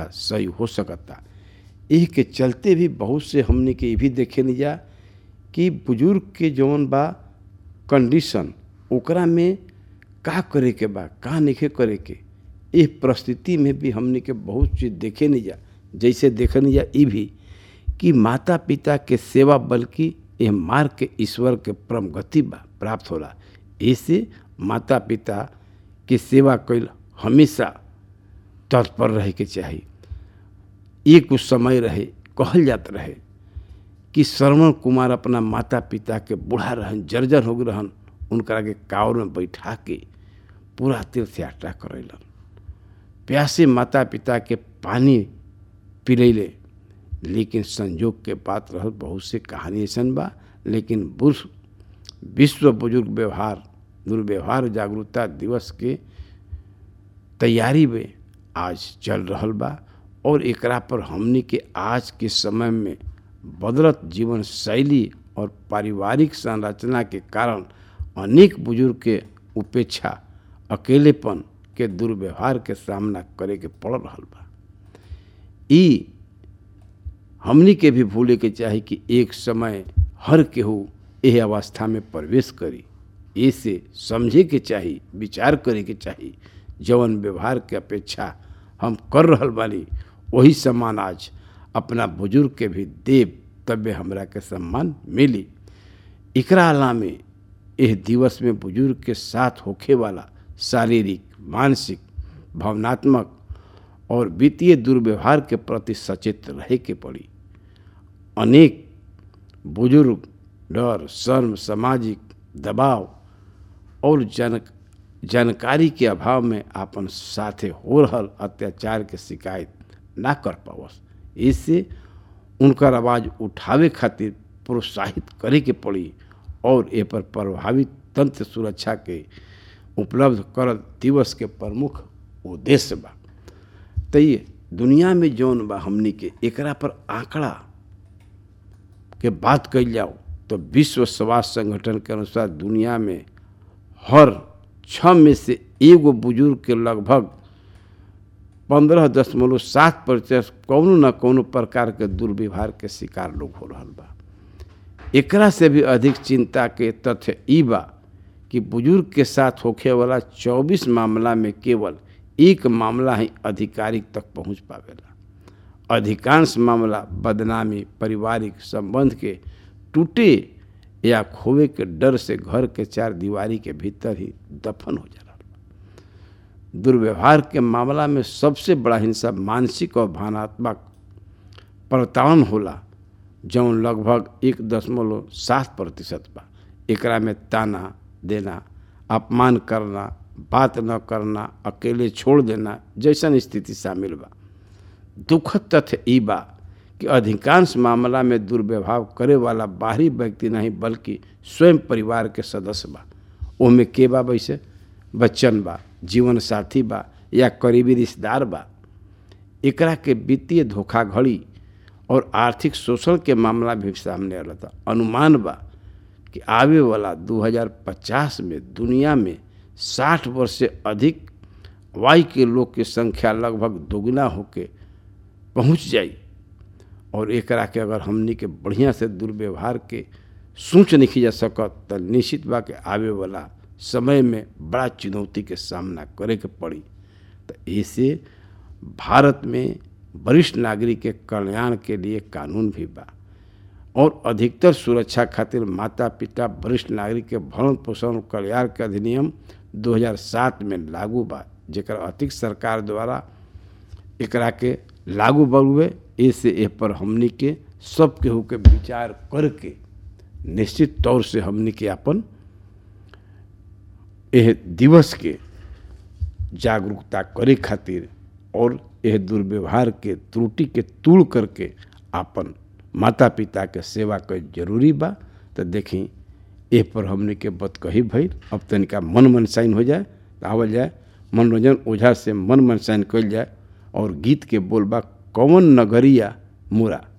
अच्छा सही हो सकता एह के चलते भी बहुत से हमने के ये भी देखे नहीं जा कि बुजुर्ग के जौन बा कंडीशन ओकरा में का करे के बा का नहीं करे के इस परिस्थिति में भी हमने के बहुत चीज़ देखे नहीं जा जैसे देखे नहीं जा ये भी कि माता पिता के सेवा बल्कि यह मार्ग के ईश्वर के परम गति बा प्राप्त होला ऐसे माता पिता के सेवा कैल हमेशा तत्पर रहे के चाहिए एक कुछ समय रहे कहल जात रहे कि श्रवण कुमार अपना माता पिता के बूढ़ा रहन जर्जर हो गए रहन उनकरा के कावर में बैठा के पूरा तीर्थ यात्रा करैलन प्यासे माता पिता के पानी पिलैले लेकिन संजोग के बात रहल बहुत से कहानी ऐसन बा लेकिन बुश विश्व बुजुर्ग व्यवहार दुर्व्यवहार जागरूकता दिवस के तैयारी में आज चल रहल बा और एकरा पर हमनी के आज के समय में बदलत जीवन शैली और पारिवारिक संरचना के कारण अनेक बुजुर्ग के उपेक्षा अकेलेपन के दुर्व्यवहार के सामना करे के पड़ रहा बा ई हमनी के भी भूले के चाही कि एक समय हर केहू यह अवस्था में प्रवेश करी ऐसे समझे के चाही विचार करे के चाही जवन व्यवहार के अपेक्षा हम कर रहल बानी वही समान आज अपना बुजुर्ग के भी देव तबे हमरा के सम्मान मिली एकरा अलामे यह दिवस में बुजुर्ग के साथ होखे वाला शारीरिक मानसिक भावनात्मक और वित्तीय दुर्व्यवहार के प्रति सचेत रहे के पड़ी अनेक बुजुर्ग डर शर्म सामाजिक दबाव और जन जानकारी के अभाव में आपन साथे हो रहल अत्याचार के शिकायत ना कर पावस इससे उनकर आवाज़ उठावे खातिर प्रोत्साहित करे के पड़ी और ए पर प्रभावित तंत्र सुरक्षा के उपलब्ध कर दिवस के प्रमुख उद्देश्य बा तो ये दुनिया में जौन बा हमनी के एकरा पर आंकड़ा के बात कल जाओ तो विश्व स्वास्थ्य संगठन के अनुसार दुनिया में हर छः में से एगो बुजुर्ग के लगभग पंद्रह दशमलव सात प्रतिशत कौनो न कौनो प्रकार के दुर्व्यवहार के शिकार लोग हो रहा बा एकरा से भी अधिक चिंता के तथ्य ई बा कि बुजुर्ग के साथ होखे वाला 24 मामला में केवल एक मामला ही आधिकारिक तक पहुंच पावेला अधिकांश मामला बदनामी पारिवारिक संबंध के टूटे या खोवे के डर से घर के चार दीवारी के भीतर ही दफन हो जा रहा दुर्व्यवहार के मामला में सबसे बड़ा हिंसा मानसिक और भावनात्मक प्रताड़न होला जौन लगभग एक दशमलव सात प्रतिशत बा एकरा में ताना देना अपमान करना बात न करना अकेले छोड़ देना जैसन स्थिति शामिल बा दुखद तथ्य ई बा कि अधिकांश मामला में दुर्व्यवहार करे वाला बाहरी व्यक्ति नहीं बल्कि स्वयं परिवार के सदस्य बा ओमे के बा वैसे बच्चन बा जीवन साथी बा या करीबी रिश्तेदार बा एकरा के वित्तीय धोखाधड़ी और आर्थिक शोषण के मामला भी सामने आला था अनुमान बा कि आवे वाला 2050 में दुनिया में 60 वर्ष से अधिक वायु के लोग की संख्या लगभग दोगुना होके पहुंच जाई और एकरा के अगर हमनी के बढ़िया से दुर्व्यवहार के सोच नहीं जा सकत तो निश्चित बा के आवे वाला समय में बड़ा चुनौती के सामना करे के पड़ी तो ऐसे भारत में वरिष्ठ नागरिक के कल्याण के लिए कानून भी बा और अधिकतर सुरक्षा खातिर माता पिता वरिष्ठ नागरिक के भरण पोषण कल्याण के अधिनियम 2007 में लागू बा जेकर अतिक सरकार द्वारा एकरा के लागू बउए ऐसे ए पर हमनी के सब केहू के विचार करके निश्चित तौर से हमनी के अपन यह दिवस के जागरूकता करे खातिर और यह दुर्व्यवहार के त्रुटि के तूड़ करके अपन माता पिता के सेवा कर जरूरी बा तो देखी ए पर हमने के बत कही भई अब तनिका मन मनसाइन हो जाए तो आवल जाए मनोरंजन ओझा से मन मनसाइन कल जाए और गीत के बोलबा कौन नगरिया मुरा